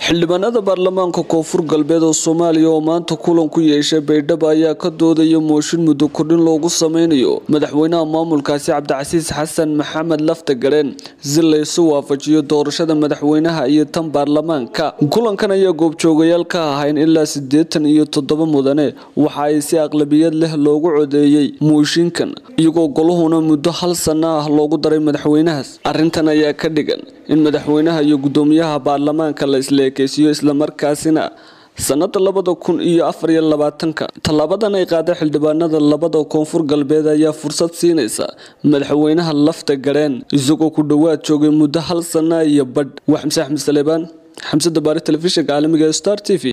xildhibaanada baarlamaanka koonfur galbeed oo soomaaliya oo maanta kulan ku yeeshay baydhabo ayaa ka doodaya mooshin muddo kordhin loogu sameynayo madaxweynaha maamulkaasi cabdicasiis xasan maxamed lafta gareen si laysu waafajiyo doorashada madaxweynaha iyo tan baarlamaanka kulankan ayaa goobjoogayaal ka ahayn ilaa siddeetan iyo toddoba mudane waxa ay si aqlabiyad leh loogu codeeyey mooshinkan iyagoo goluhuna muddo hal sanno ah loogu daray madaxweynahaas arrintan ayaa ka dhigan in madaxweynaha iyo guddoomiyaha baarlamaanka la isleekeysiiyo islamarkaasina sanada labada kun iyo afar iyo labaatanka tallaabadan ay qaaday xildhibaanada labada koonfur galbeed ayaa fursad siinaysa madaxweynaha lafta gareen isagoo ku dhowaad joogay muddo hal sana iyo badh waa xamse axmed saleebaan xamse dabaari telefishinka caalamiga star t v